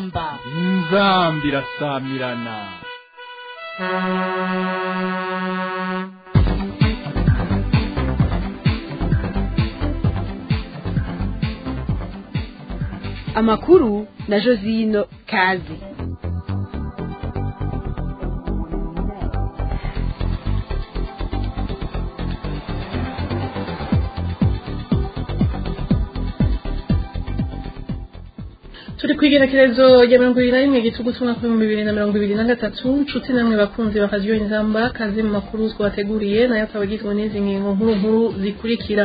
inzamba inzamba irasamirana amakuru na josino kazi turi ku igerekerezo rya mirongo ibiri na rimwe gitugu cy'umwaka w'ibihumbi bibiri na mirongo ibiri na gatatu nshuti namwe bakunzi bakajya inzamba kazi mu makuru twabateguriye nayo akaba agizwe n'izi ngingo nkuru nkuru zikurikira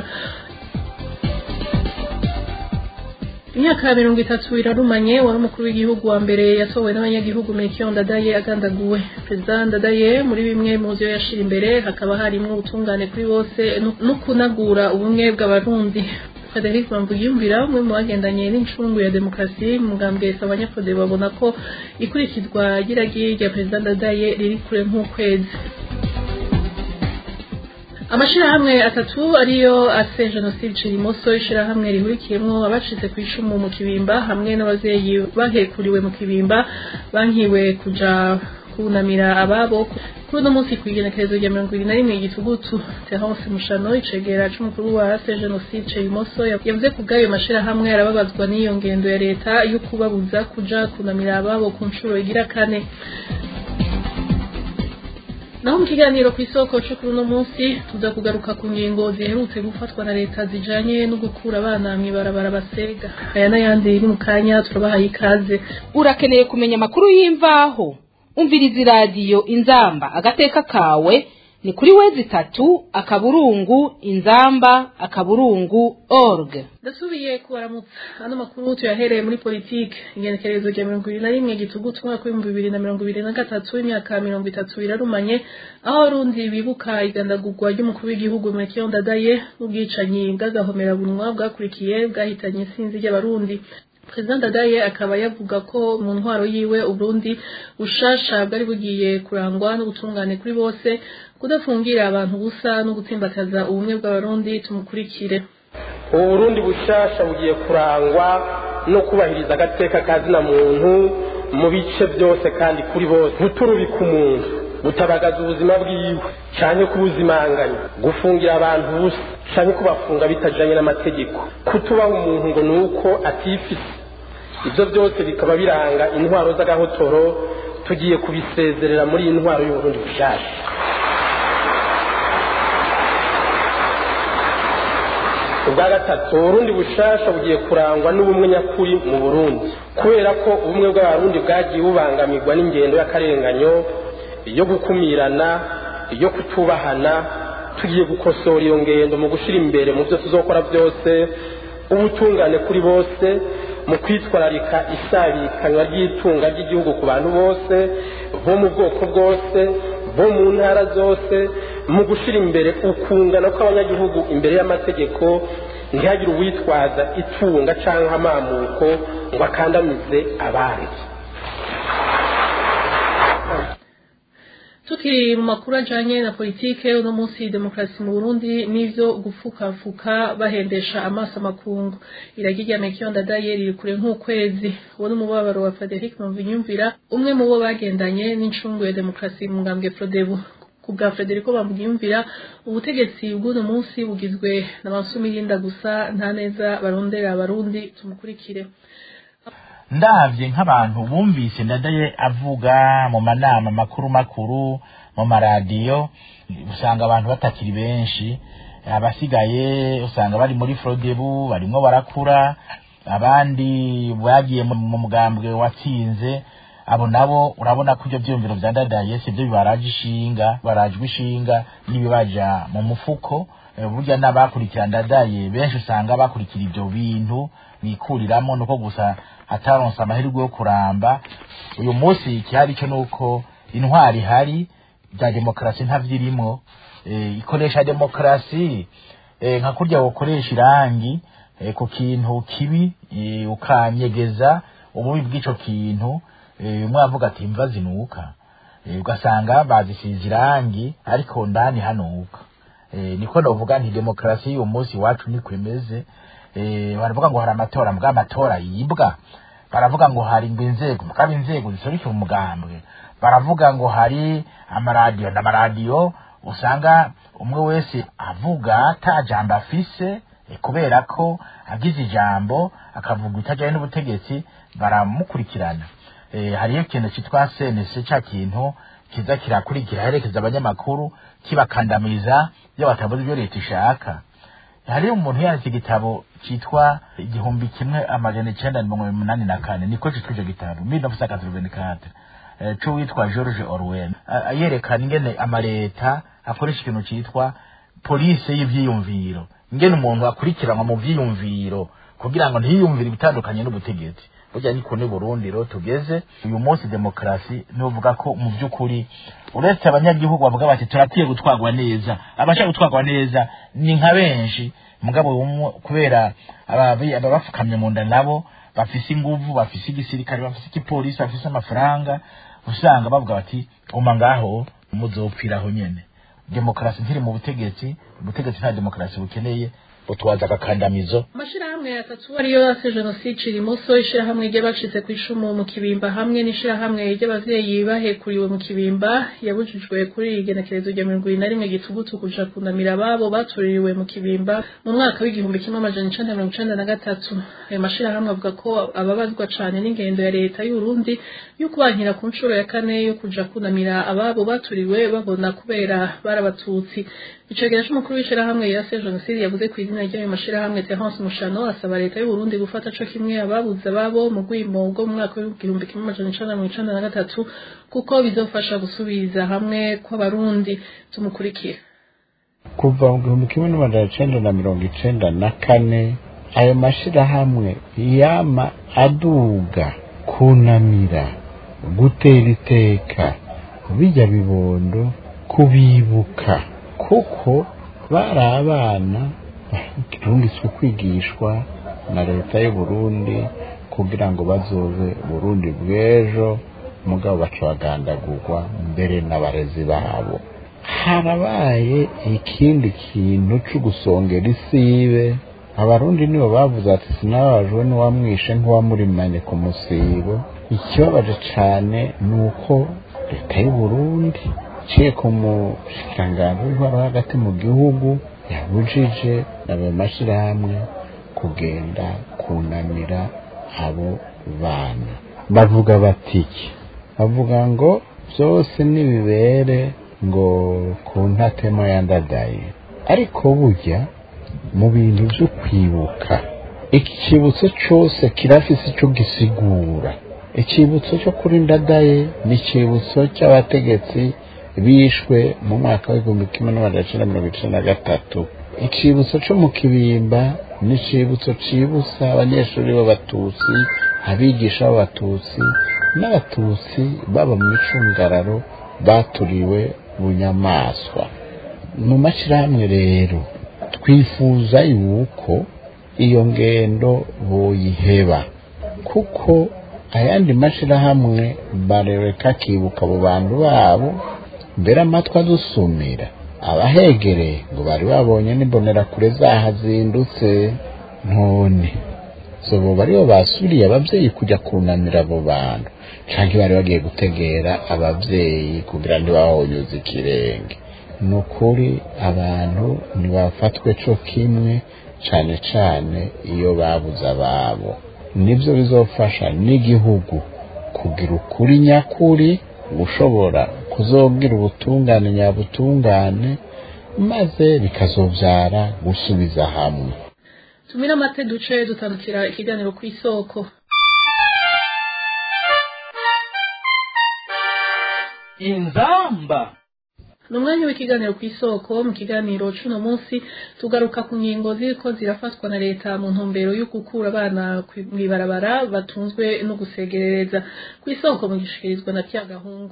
imyaka mirongo itatu irarumanye wari umukuru w'igihugu wa mbere yatowe n'abanyagihugu Melchior Ndadaye agandaguwe perezida Ndadaye muri bimwe mu byo yashira imbere hakaba harimo ubutungane kuri bose no kunagura ubumwe bw'abarundi Frederic Bambuyumvira umwe mu bagendanye n'incungu ya demokarasi mugambwe abanyafode babona ko ikurikizwa ry'iragi rya perezida Ndadaye riri kure nk'ukwezi amashirahamwe atatu ariyo ase jenoside cirimoso ishirahamwe rihurikiyemwo abacitse ku icumu mu kibimba hamwe n'abavyeyi bahekuriwe mu kibimba bankiwe kuja kunamira ababo kuri uno munsi kw'igenekerezo rya mirongo ibiri na rimwe igitugutu terence mushano icegera c'umukuru wa ase jenoside cirimoso yavuze ku bw'ayo mashirahamwe arababazwa n'iyo ngendo ya leta yo kubabuza kuja kunamira ababo ku nshuro igira kane naho mu kiganiro ku isoko cyo kuri uno munsi tuza kugaruka ku ngingo ziherutse gufatwa na leta zijanye no gukura abana mw'ibarabara basega aya n'ayandi iri mu kanya turabahaye ikaze urakeneye kumenya amakuru y'imvaho umviriza iradiyo inzamba agateka kawe ni kuri wezi itatu akaburungu inzamba akaburungu org ndasubiye kubaramutsa ano makuru tuyahereye muri politike ingenekerezo rya mirongo ibiri na rimwe gitugutu umwaka w'ibihumbi bibiri na mirongo ibiri na gatatu imyaka mirongo itatu irarumanye aho abarundi bibuka igandagurwa ry'umukuru w'igihugu Melchior Ndadaye n'ubwicanyi bw'agahomerabunwa bwakurikiye bwahitanye isinzi ry'abarundi perezida Ndadaye akaba yavuga ko mu ntwaro yiwe uburundi bushasha bwari bugiye kurangwa n'ubutungane kuri bose kudafungira abantu busa no gutsimbataza ubumwe bw'abarundi tumukurikire ubu burundi bushasha bugiye kurangwa no kubahiriza agateka kazina muntu mu bice byose kandi kuri bose guturubika umuntu gutabagaza ubuzima bwiwe cyane kubuzimanganya gufungira abantu busa cyane kubafunga bitajanye n'amategeko kutubaha umuntu ngo ni uko atifise ibyo byose bikaba biranga intwaro z'agahotoro tugiye kubisezerera muri iyi ntwaro y'uburundi bushasha ubwa gatatu uburundi bushasha bugiye kurangwa n'ubumwe nyakuri mu burundi kubera ko ubumwe bw'abarundi bwagiye bubangamirwa n'ingendo y'akarenganyo yo gukumirana yo kutubahana tugiye gukosora iyo ngendo mu gushyira imbere mu byo tuzokora byose ubutungane kuri bose mu kwitwararika isabikanywa ry'itunga ry'igihugu ku bantu bose bo mu bwoko bwose bo mu ntara zose mu gushyira imbere ukungana kw'abanyagihugu imbere y'amategeko ntihagire uwitwaza itunga cyangwa amamuko ngo akandamize abandi tukiri mu makuru ajanye na politike uno munsi demokarasi mu Burundi n'ivyo gufukafuka bahendesha amaso amakungu iragi rya Melchior Ndadaye riri kure nk'ukwezi uwo n'umubabaro wa Frederic Mvinyumvira umwe mu bo bagendanye n'incungu ya demokarasi mu ngambwe Frodebu ku bwa Frederico Bamugiyumvira ubutegetsi bw'uno munsi bugizwe na Mansumirinda gusa nta neza barondera abarundi tumukurikire ndavye nk'abantu bumvise ndadaye avuga mu manama makuru makuru mu maradiyo usanga abantu batakiri benshi abasigaye usanga bari muri frodebu barimwo barakura abandi bagiye mu mugambwe watsinze abo nabo urabona ko ibyo byiyumviro vya ndadaye sivyo bibaraje ishinga barajwe ishinga n'ibibaja mu mufuko burya n'abakurikira ndadaye benshi usanga bakurikira ivyo bintu bikuriramo nuko gusa ataronse amahirwe yo kuramba uyu munsi ikihari cyo nuko intwari ihari bya demokarasi ntavyirimo e, ikoresha demokarasi e, nka kurya wokoresha irangi e, ku kintu kibi e, ukanyegeza ububi bw'ico kintu e, umwe avuga ati imva zinuka e, ugasanga bazisize irangi ariko ndani hanuka e, niko novuga nti demokarasi y'uyu munsi iwacu niko imeze baravuga ngo hari amatora mbwa amatora yibwa baravuga ngo hari ngo inzego mugabo inzego ziserukira umugambwe baravuga ngo hari amaradiyo n'amaradiyo usanga umwe wese avuga ata jambo afise eh, kubera ko agize ijambo akavuga itajyanye n'ubutegetsi baramukurikirana eh, hariyo ikintu cyitwa senese cya kintu kiza kirakurikira herekeza abanyamakuru kibakandamiza iyo batavuze ibyo leta ishaka hariyo umuntu yanditse igitabo cyitwa igihumbi kimwe amajana icyenda na mirongo umunani na kane niko cyitwa icyo gitabo mille neuf cent quatre-vingt-quatre eh, c'uwitwa george orwell A- yerekana ingene amaleta akoresha ikintu cyitwa polisi y'ivyiyumviro ingene umuntu akurikiranwa mu vyiyumviro kugira ngo ntiyiyumvire ibitandukanye n'ubutegetsi burya niko ni burundi rero tugeze uyu munsi demokarasi nivuga ko mu by'ukuri uretse abanyagihugu bavuga bati turakwiye gutwarwa neza abashaka gutwarwa neza ni nka benshi mugabo umwe kubera ababi- ababapfukamye mu nda nabo bafise inguvu bafise igisirikare bafise igipolisi bafise amafaranga usanga bavuga bati guma ngaho muzopfiraho nyene demokarasi ntiri mu butegetsi ubutegetsi nta demokarasi bukeneye butwaza agakandamizo amashirahamwe atatu ariyo yase jenoside irimoso ishirahamwe ry'abacitse ku icumu mu kibimba hamwe n'ishirahamwe ry'abavyeyi bahekuriwe mu kibimba yabujijwe kuri iri genekerezo rya mirongo ibiri na rimwe gitugutu kuja kunamira ababo batuririwe mu kibimba mu mwaka w'igihumbi kimwe amajana icenda mirongo icenda na gatatu ayo mashirahamwe avuga ko ababazwa cane n'ingendo ya leta y'uburundi yo kubankira ku nshuro ya kane yo kuja kunamira ababo baturiwe babona kubera barabatutsi icegera c'umukuru w'ishirahamwe yase jenoside yavuze ku izina ry'ayo mashirahamwe Terence Mushano asaba leta y'u Burundi gufata co kimwe ababuze ababo mu rwimo rwo mu mwaka w'igihumbi kimwe amajana icenda na mirongo icenda na gatatu kuko bizofasha gusubiza hamwe kw'abarundi tumukurikira kuva mu gihumbi kimwe n'amajana icenda na mirongo icenda na kane ayo mashirahamwe yama aduga kunamira gutera iteka bijya bibondo kubibuka kuko bari abana barungitswe kwigishwa na leta y'u Burundi kugira ngo bazobe Burundi bw'ejo mugabo baca bagandagurwa mbere n'abarezi babo harabaye ikindi kintu cyo gusongera isibe abarundi nibo bavuze ati sinababajwe n'uwamwishe nk'uwamurimanye ku musibo ikibabaje cyane ni uko leta y'u Burundi iciye ku mushikiranganji w'intwaro hagati mu gihugu yabujije n'ayo mashyirahamwe kugenda kunamira abo bana bavuga batiki bavuga ngo byose nibibere ngo ku ntatemo yandadaye ariko burya mu bintu byo kwibuka ikibutso cyose kirafise icyo gisigura ikibutso cyo kuri ndadaye ni ikibutso cy'abategetsi bishwe mu mwaka w'igihumbi kimwe n'amajana icyenda mirongo icyenda na gatatu ikibutso cyo mu kibimba ni ikibutso cibutsa abanyeshuri b'abatutsi abigisha b'abatutsi n'abatutsi baba mu micungararo baturiwe bunyamaswa mu mashyirahamwe rero twifuza yuko iyo ngendo boyiheba kuko ayandi mashyirahamwe barereka akibuka abo bantu babo mbere amatwi adusumira abahegereye ngo bari babonye n'imbonerakure zahazindutse none zobo baribo basuriye ababyeyi kujya kunamira abo bantu cyangwa bari bagiye gutegera ababyeyi kugira ntibahonyuze ikirenge ni ukuri abantu ntibafatwe cyo kimwe cyane cyane iyo babuze ababo nibyo bizofasha n'igihugu kugira ukuri nyakuri ushobora kuzobwira ubutungane nyabutungane maze bikazobyara gusubiza hamwe tumira amate duce dutandukira ikiganiro ku isoko inzamba ni umwanya w'ikiganiro ku isoko mu kiganiro cy'uno munsi tugaruka ku ngingo ziriko zirafatwa na leta mu ntumbero yo gukura abana mw'ibarabara batunzwe no gusegerereza ku isoko mu gishikirizwa na Gahungu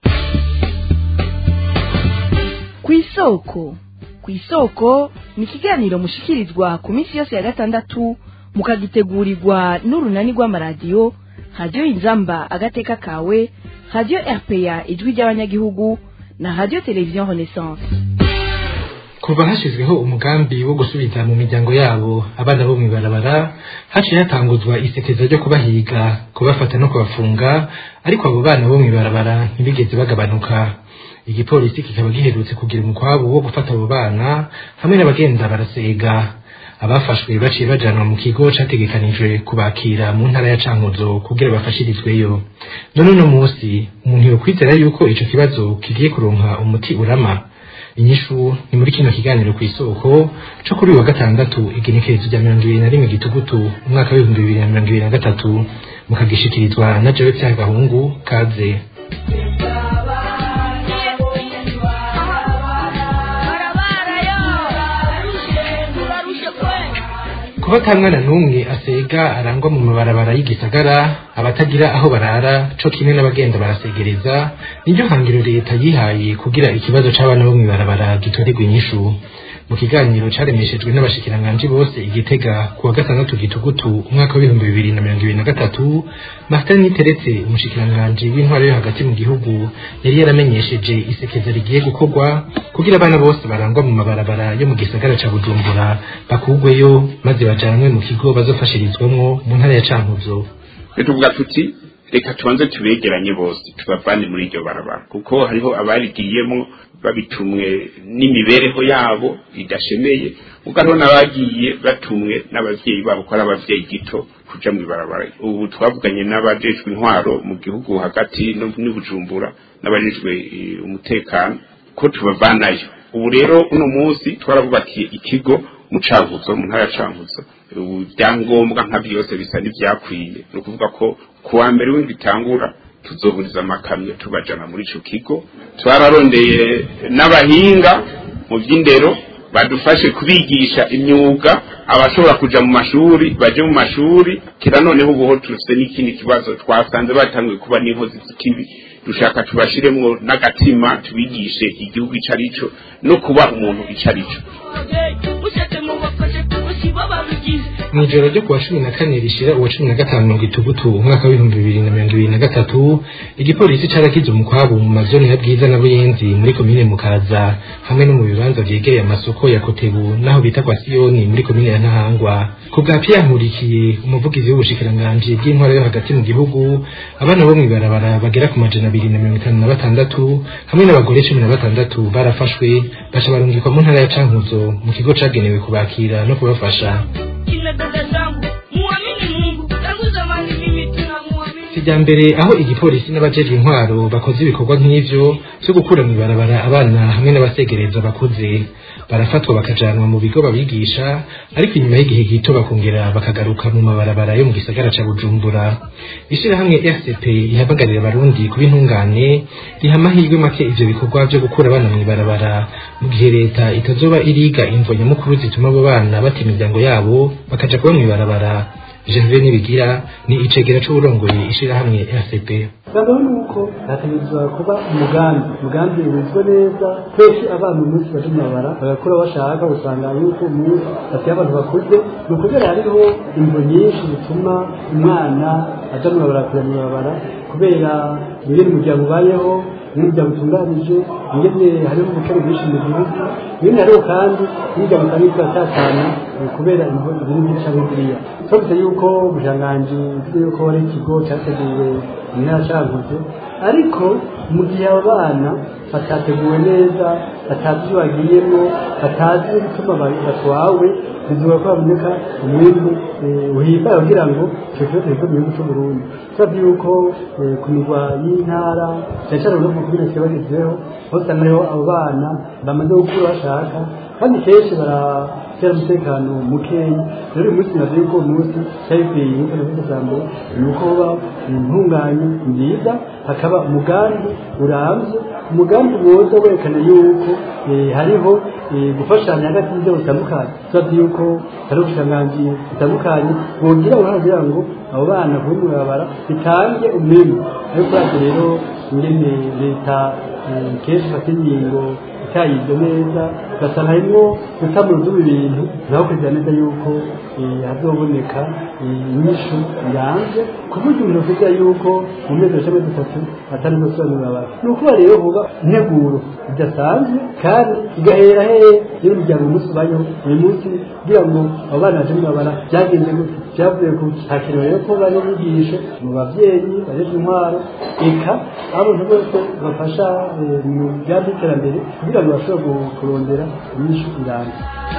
ku isoko ku isoko ni ikiganiro mushikirizwa ku minsi yose ya gatandatu mukagitegurirwa n'urunani rw'amaradiyo radiyo inzamba agateka kawe radiyo rpa ijwi ry'abanyagihugu na radiyo televiziyo renaissance kuva hashyizweho umugambi wo gusubiza mu miryango yabo abana bo mw'ibarabara haciye hatanguzwa isekeza ryo kubahiga kubafata no kubafunga ariko abo bana bo mw'ibarabara ntibigeze bagabanuka igipolisi kikaba giherutse kugira umukwabo wo gufata abo bana hamwe n'abagenda barasega abafashwe baciye bajanwa mu kigo categekanijwe kubakira mu ntara ya cankuzo kugira bafashirizweyo none uno musi umuntu yokwizera yuko ico kibazo kigiye kuronka umuti urama inyishu ni muri kino kiganiro kw'isoko co kuri uyu wa gatandatu igenekerezo rya mirongo ibiri na rimwe gitugutu umwaka w'ibihumbi bibiri na mirongo ibiri na gatatu mukagishikirizwa na jewe vyagahungu kaze kuba ata mwana n'umwe asega arangwa mu mabarabara y'igisagara abatagira aho barara co kimwe n'abagenda barasegereza niryo hangiro leta yihaye kugira ikibazo c'abana bo mw'ibarabara gitorerwa inyishu mu kiganiro caremeshejwe n'abashikiranganji bose igitega ku wa gatandatu gitugutu umwaka w'ibihumbi bibiri na mirongo ibiri na gatatu martin niteretse umushikiranganji w'intwaro yo hagati mu gihugu yari yaramenyesheje isekeza rigiye gukorwa kugira abana bose barangwa mu mabarabara yo mu gisagara ca bujumbura bakugweyo maze bajanwe mu kigo bazofashirizwamwo mu ntara ya cankuzo tuvuga tuti reka tubanze tubegeranye bose tubavane muri iryo barabara kuko hariho abarigiyemo babitumwe n'imibereho yabo idashemeye ubwo hariho n'abagiye batumwe n'abavyeyi babo ko ari abavyeyi gito kuja mu ibarabara ubu twavuganye n'abajejwe intwaro mu gihugu hagati no n'ubujumbura n'abajejwe eh, umutekano ko tubavanayo ubu rero uno munsi twarabubakiye ikigo mu cankuzo mu ntara ya cankuzo ubu ibyangombwa nka byose bisa n'ibyakwiye ni ukuvuga ko ku wa mbere w'indwi itangura tuzohuriza amakamyo tubajana muri ico kigo twararondeye n'abahinga mu by'indero badufashe kubigisha imyuga abashobora kuja mu mashuri baje mu mashuri kira noneho ubuho tufite n'ikindi kibazo twasanze batanguye kuba n'inkozi z'ikibi dushaka tubashiremwo n'agatima tubigishe igihugu ico arico no kuba umuntu ico arico mw'ijoro ryo kuwa cumi na kane rishira uwa cumi na gatanu mirongo itugutu umwaka w'ibihumbi bibiri na mirongo ibiri na gatatu igipolisi carakize umukwabo mu mazoni ya bwiza na buyenzi muri komine mukaza hamwe no mu bibanza vyegereye amasoko ya kotebu naho bita kwa siyoni muri komine ya ntahangwa ku bwa piya nkurikiye umuvugizi w'ubushikiranganji bw'intwaro yo hagati mu gihugu abana bo mw'ibarabara bagera ku majana abiri na mirongo itanu na batandatu hamwe n'abagore cumi na batandatu barafashwe baca barungikwa mu ntara ya cankuzo mu kigo cagenewe kubakira no kubafasha kijyambere aho igipolisi n'abajejwe intwaro bakoze ibikorwa nk'ivyo vyo gukura mw'ibarabara abana hamwe n'abasegereza bakuze barafatwa bakajanwa mu bigo babigisha ariko inyuma y'igihe gito bakongera bakagaruka mu mabarabara yo mu gisagara ca bujumbura ishirahamwe rcp ihamagarira abarundi kuba intungane riha amahirwe make ivyo bikorwa vyo gukura abana mw'ibarabara mu gihe leta itazoba iriga imvo nyamukuru zituma abo bana bata imiryango yabo bakaja kuba mw'ibarabara Gervais Nibigira ni icegera c'uburongoye ishirahamwe RCP bwa ni uko hategerezwa kuba umugambi umugambi wizwe neza kenshi abana umunsi baje mu mabara bagakura bashaka usanga yuko umunsi bafite abantu bakuze ni ukubera hariho imvo nyinshi zituma umwana aja mu mabara kujya mu mabara kubera ingene umuryango ubayeho n'umuryango utunganije ingene hariho ubukene bwinshi mu gihugu ibindi hariho kandi n'imiryango itari iratatana kubera imvo ziri nyinshi aho ziriya twabise yuko ubushanganji bwize yuko ari ikigo cyateguwe mu ntara cankuzo ariko mu gihe abo bana batateguwe neza batazi ibyo bagiyemo batazi ibituma batwawe bizuba ko haboneka umwimbu uhimbaye kugira ngo icyo kibazo kive mu gihugu cy'uburundi turazi yuko ku mirwa y'intara cyane cyane no ku bino kibagezeho aho usanga hariho abo bana bamaze gukura bashaka kandi kenshi baratera umutekano mukeyi rero uyu munsi navuze yuko uwo munsi cyari bikwiye nk'uko navuze bwa mbere ni uko hoba intunganye nziza hakaba umugambi urambye umugambi woza werekana yuko hariho gufashanya hagati y'inzego zitandukanye turazi yuko hari ubushikiranganji butandukanye bogira uruhare kugira ngo abo bana kuba mu barabara bitange umwimbu ariko urazi rero ingene leta kenshi ifata ingingo itayize neza ugasanga harimo gutamura uduba ibintu naho kugira neza yuko hazoboneka inyishu yanze ku buryo umuntu avuga yuko mu mezi cumi dutatu atari gusobanura abantu ni ukuba rero huba integuro idasanzwe kandi igahera hehe rero umuryango umunsi ubayeho uyu munsi kugira ngo abo bana baje mwabara byagenze gute byavuye ku hakenewe rero ko bari inyigisho mu babyeyi barejwe intwaro eka abo abantu bose bafasha mu migambi y'iterambere kugira ngo bashobore kurondera inyishu irambye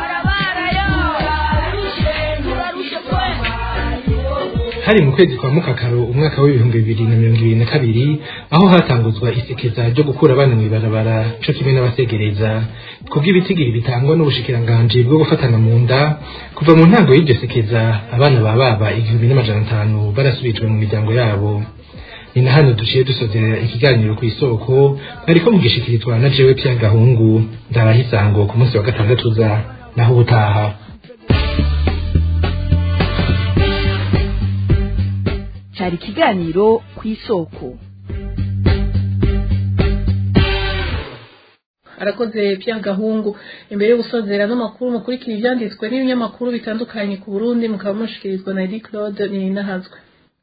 hari mu kwezi kwa mukakaro umwaka w'ibihumbi bibiri na mirongo ibiri na kabiri aho hatanguzwa isekeza ryo gukura abana mw'ibarabara co kimwe n'abasegereza kubw'ibitigiri bitangwa n'ubushikiranganji bwo gufatana mu nda kuva mu ntango y'iryo sekeza abana ba baba igihumbi n'amajana atanu barasubijwe mu miryango yabo ni na hano duciye dusozerera ikiganiro ku isoko mwariko mugishikirizwa na jewe pya gahungu ndabaha isango ku munsi wa gatandatu uza naho ubutaha cyari ikiganiro ku isoko arakoze pya gahungu imbere yo gusozera n'amakuru mukurikira ibyanditswe n'ibinyamakuru bitandukanye ku burundi mukaba mushikirizwa na edi claude ninahazwe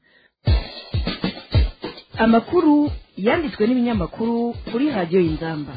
amakuru yanditswe n'ibinyamakuru kuri radiyo y'ingamba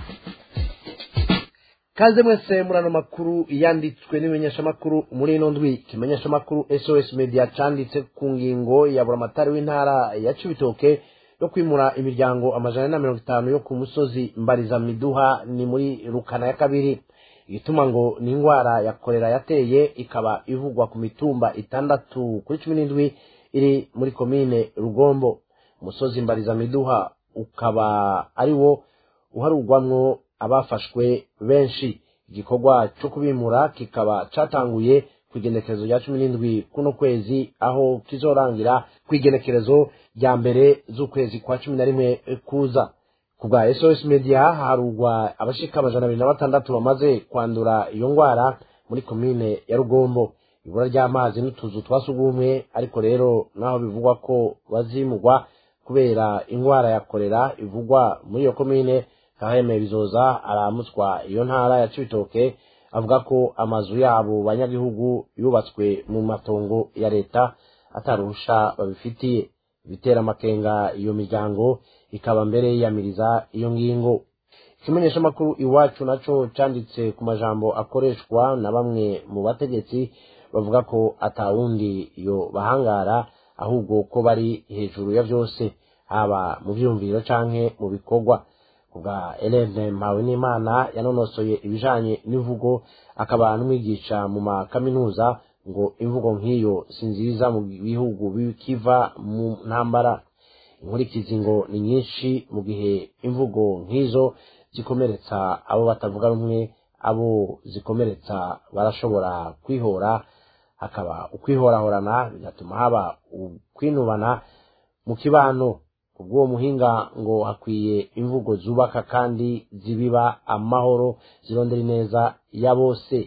kaze mwese muri ano makuru yanditswe n'ibimenyeshamakuru muri ino ndwi ikimenyeshamakuru sos media canditse ku ngingo ya buramatari w'intara ya cibitoke yo kwimura imiryango amajana na mirongo itanu yo ku musozi mbariza miduha ni muri rukana ya kabiri igituma ngo ni indwara ya korera yateye ikaba ivugwa ku mitumba itandatu kuri cumi n'indwi iri muri komine rugombo umusozi mbariza miduha ukaba ari wo uharugwamwo abafashwe benshi igikorwa cyo kubimura kikaba cyatanguye ku igenekerezo rya cumi n'indwi kuno kwezi aho kizorangira ku igenekerezo rya mbere z'ukwezi kwa cumi na rimwe kuza ku bwa sos media harugwa abashika amajana abiri na batandatu bamaze kwandura iyo ndwara muri komine ya rugombo ibura ry'amazi n'utuzu twa sugumwe ariko rero naho bivugwa ko bazimugwa kubera indwara ya korera ivugwa muri iyo komine kaheme bizoza aramutswa iyo ntara ya cibitoke avuga ko amazu yabo banyagihugu yubatswe mu matongo ya leta ataruhusha babifitiye bitera amakenga iyo miryango ikaba mbere yiyamiriza iyo ngingo ikimenyeshamakuru iwacu naco canditse ku majambo akoreshwa na bamwe mu bategetsi bavuga ko atawundi yo bahangara ahubwo ko bari hejuru ya vyose haba mu vyumviro canke mu bikorwa kubwa Elene Mpawenimana yanonosoye ibijanye n'imvugo akaba n'umwigisha mu makaminuza ngo imvugo nk'iyo si nziza mu bihugu bikiva mu ntambara inkurikizi ngo ni nyinshi mu gihe imvugo nk'izo zikomeretsa abo batavuga rumwe abo zikomeretsa barashobora kwihora hakaba ukwihorahorana bigatuma haba ukwinubana mu kibano kubw'uwo muhinga ngo hakwiye imvugo zubaka kandi zibiba amahoro zirondera ineza ya bose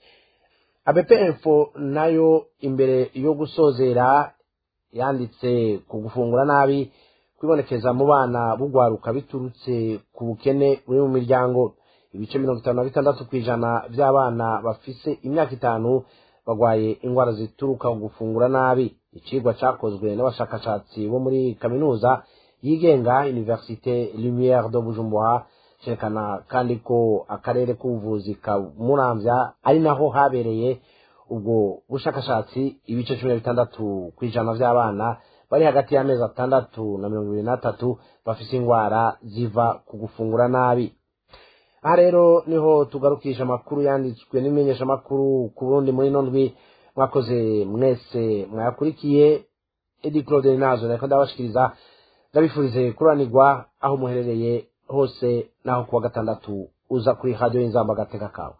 abepfo nayo imbere yo gusozera yanditse ku gufungura nabi kwibonekeza mu bana bugwaruka biturutse ku bukene buri mu miryango ibice mirongo itanu na bitandatu ku ijana by'abana bafise imyaka itanu bagwaye indwara zituruka ku gufungura nabi icigwa cakozwe n'abashakashatsi bo muri kaminuza yigenga universite lumiere de bujumbura cerekana kandi ko akarere k'ubuvuzi ka muramvya ari naho habereye ubwo bushakashatsi ibice cumi na bitandatu ku ijana vy'abana bari hagati y'amezi atandatu na mirongo ibiri n'atatu bafise indwara ziva ku gufungura nabi aha rero niho tugarukisha amakuru yanditswe n'imenyeshamakuru ku burundi muri ino ndwi mwakoze mwese mwayakurikiye edi claude nazo nariko ndabashikiriza ndabifurize kuranirwa aho muherereye hose naho kuwa gatandatu uza kuri radiyo y'inzamba agateka kawe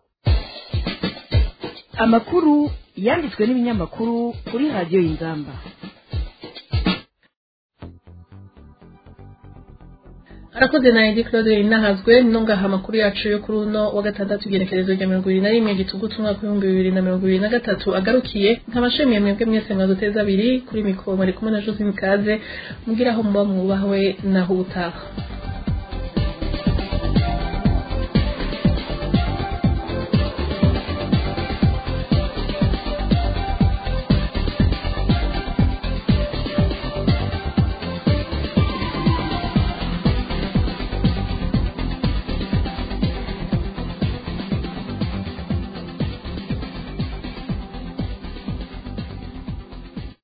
amakuru yanditswe n'ibinyamakuru kuri radiyo y'ingamba arakoze na edi claude inahazwe nongaha amakuru yacu yo kuri uno wa gatandatu igenekerezo rya mirongo ibiri na rimwe gitugutu umwaka w'ibihumbi bibiri na mirongo ibiri na gatatu agarukiye nkabashimiye mwebwe mwese mwaduteza abiri kuri mikoro mwari kumwe na josine kaze mubwire aho muba mwubahwe naho ubutaha